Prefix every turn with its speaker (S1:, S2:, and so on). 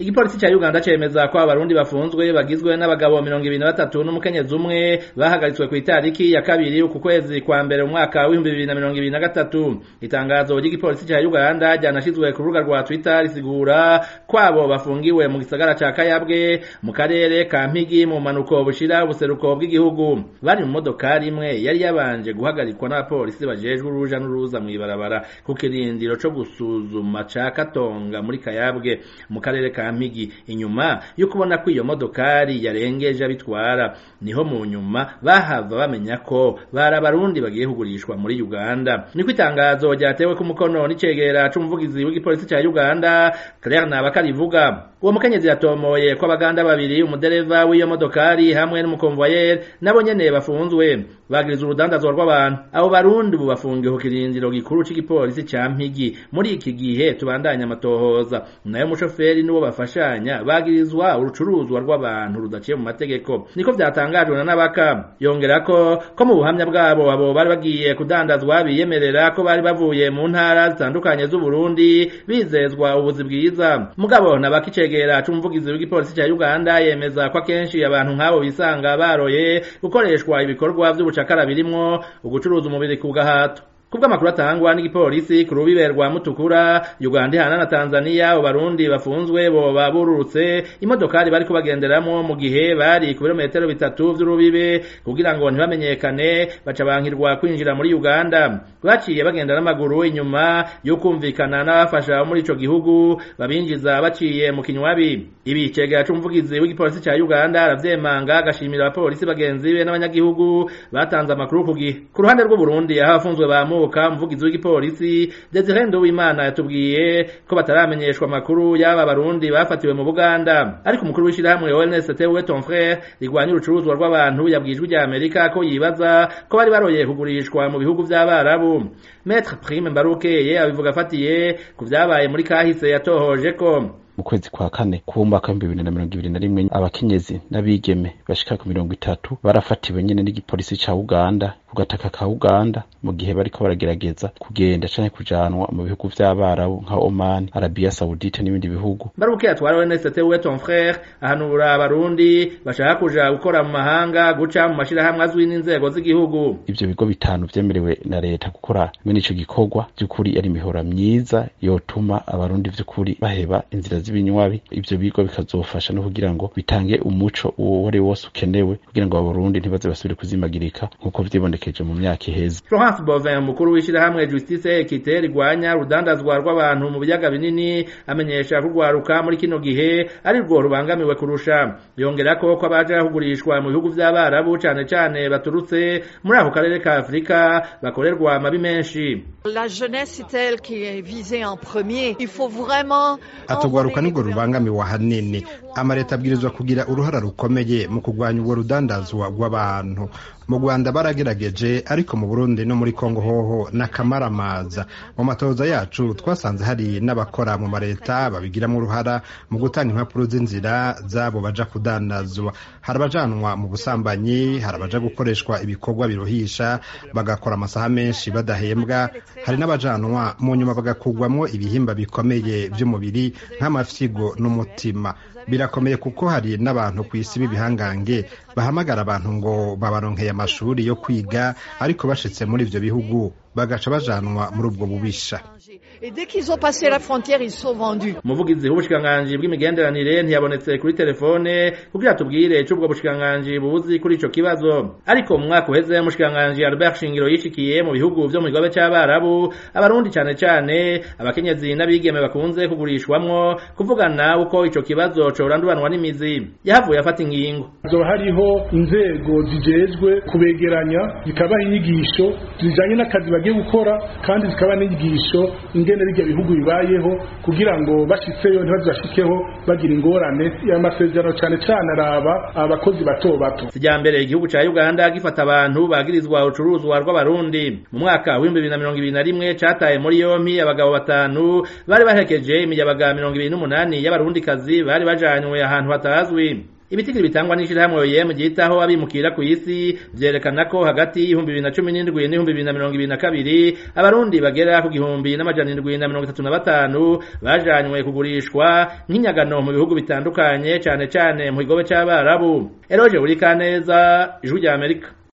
S1: igipolisi ca uganda cemeza ko abarundi bafunzwe bagizwe n'abagabo mirongo ibiri na batatu n'umukenyezi umwe bahagaritswe ku itariki ya kabiri uku kwezi kwa mbere umwaka w'ibihumbi bibiri na mirongo ibiri na gatatu itangazo ry'igipolisi ca uganda ryanashizwe ku rubuga rwa twitter risigura ko abo bafungiwe mu gisagara ca kayabwe mu karere ka mpigi mu mpanuko bushira ubuseruko bw'igihugu bari mu modokari imwe yari yabanje guhagarikwa n'abapolisi bajejwe uruja n'uruza mw'ibarabara ku kirindiro co gusuzuma ca katonga muri kayabwe mu karere ka mpigi inyuma yo kubona ko iyo modokari yarengeje abitwara niho mu nyuma bahava bamenya ko bari abarundi bagiye kugurishwa muri uganda niko itangazo ryatewe ku mukono n'icegera c'umuvugizi w'igipolisi ca uganda claire nabakarivuga uwo mukenyezi yatomoye ko abaganda babiri umudereva w'iyo modokari hamwe n'umukonvoyeri nabo nyene bafunzwe bagiriza urudandazwa rw'abantu abo barundi ubu bafungiwe ku kirindiro gikuru c'igipolisi ca mpigi muri iki gihe tubandanya amatohoza nayo umushoferi n'uwo bafashanya bagirizwa urucuruzwa rw'abantu rudaciye mu mategeko niko vyatangajwe na nabaka yongera ko ko mu buhamya bwabo abo bari bagiye kudandazwa biyemerera ko bari bavuye mu ntara zitandukanye z'uburundi bizezwa ubuzi bwiza mugabo nabaka icegera c'umuvugizi w'igipolisi ca uganda yemeza ko akenshi abantu nk'abo bisanga baroye gukoreshwa ibikorwa vy'ubucakara birimwo ugucuruza umubiri ku gahato kubw'amakuru atangwa n'igipolisi ku rubibe rwa mutukura uganda ihana na tanzania abarundi bafunzwe boba bururutse imodokari bari kubagenderamwo mu gihe bari ku birometero bitatu vy'urubibe kugira ngo ntibamenyekane baca bankirwa kwinjira muri uganda baciye bagenda n'amaguru inyuma yo kumvikana n'abafasha muri ico gihugu babinjiza baciye mu kinywabi ibi cegera c'umuvugizi w'igipolisi ca uganda aravyemanga agashimira abapolisi bagenzi be n'abanyagihugu batanze amakuru ku gihe ku ruhande rw'uburundi aho abafunzwe bamu Muka umuvugizi w'igipolisi Desire Nduwimana yatubwiye ko bataramenyeshwa amakuru y'aba barundi bafatiwe mu Buganda ariko umukuru w'ishirahamwe ONST we ton frère rigwanya urucuruzwa rw'abantu yabwijwe rya Amerika ko yibaza ko bari baroye kugurishwa mu bihugu vy'abarabu Maître Prime Mbarukeye abivuga afatiye ku vyabaye muri kahise yatohoje ko
S2: mu kwezi kwa kane ku mwaka w'ibihumbi bibiri na mirongo ibiri na rimwe abakenyezi n'abigeme bashika ku mirongo itatu barafatiwe nyene n'igipolisi ca uganda ku gataka ka uganda mu gihe bariko baragerageza kugenda canke kujanwa mu bihugu vy'abarabu nka oman arabia saudite n'ibindi bihugu
S1: baruke atwara ONST we ton frère ahanura abarundi bashaka kuja gukora mu mahanga guca mu mashirahamwe azwi n'inzego z'igihugu
S2: ivyo bigo bitanu vyemerewe na leta gukora mwene ico gikorwa vy'ukuri ari imihora myiza yotuma abarundi vy'ukuri baheba inzira z'ibinywabi ivyo bigo bikazofasha no kugira ngo bitange umuco uwo wari wose ukenewe kugira ngo abarundi ntibaze basubire kuzimagirika nk'uko vyibonekeje mu myaka iheze
S1: Florence Bovin umukuru w'ishirahamwe Justice Equite rigwanya urudandazwa rw'abantu mu biyaga binini amenyesha kurwaruka muri kino gihe ari rwo rubangamiwe kurusha yongera ko ko abaje kugurishwa mu bihugu vy'abarabu cane cane baturutse muri ako karere ka Afrika bakorerwa amabi menshi
S3: La jeunesse est elle qui est visée en premier. Il faut vraiment
S4: atugwaruka nirwo rubangamiwe ahanini amaleta abwirizwa kugira uruhara rukomeye mu kurwanya urwo rudandazwa rw'abantu mu rwanda baragerageje ariko mu burundi no muri kongo hoho n'akamaramaza mu matoza yacu twasanze hari n'abakora mu maleta babigiramo uruhara mu gutanga impapuro z'inzira zabo baja kudandazwa hari abajanwa mu busambanyi hari abaja gukoreshwa ibikorwa biruhisha bagakora amasaha menshi badahembwa hari n'abajanwa mu nyuma bagakugwamwo ibihimba bikomeye vy'umubiri nk'amafyigo n'umutima birakomeye kuko hari n'abantu ku isi b'ibihangange bahamagara abantu ngo babaronkeye amashuri yo kwiga ariko bashitse muri ivyo bihugu bagaca bajanwa muri ubwo bubisha
S3: Et dès qu'ils ont passé la frontière, ils sont vendus.
S1: umuvugizi w'ubushikiranganji bw'imigenderanire ntiyabonetse kuri telefone kugira tubwire ico ubwo bushikiranganji buzi kuri ico kibazo ariko mu mwaka uheze umushikiranganji Albert Shingiro yishikiye mu bihugu vyo mu kigobe c'abarabu abarundi cane cane abakenyezi n'abigeme bakunze kugurishwamwo kuvugana uko ico kibazo coranduranwa n'imizi yahavuye afata ingingo
S5: hazoba hariho inzego zijejwe kubegeranya zikabaha inyigisho zijanye n'akazi bagiye gukora kandi zikaba n'inyigisho ingene bijya bihugu bibayeho kugira ngo bashitseyo ntibazashikeho bagira ingorane amasezerano cane cane araba abakozi bato bato
S1: sijambere igihugu ca Uganda gifata abantu bagirizwa ucuruzwa rw'abarundi mu mwaka w'ibihumbi bibiri na mirongo ibiri na rimwe cataye muri yompi abagabo batanu bari baherekeje imiyabaga mirongo ibiri n'umunani y'abarundikazi bari bajanywe ahantu hatazwi ibitigiri bitangwa n'ishirahamwe OIM ryitaho abimukira ku isi vyerekana ko hagati y'ibihumbi bibiri na cumi n'indwi n'ibihumbi bibiri na mirongo ibiri na kabiri abarundi bagera ku gihumbi n'amajana indwi na mirongo itatu na batanu bajanywe kugurishwa nk'inyagano mu bihugu bitandukanye cane cane mu kigobe c'abarabu eroje buri kaneza ijwi rya amerika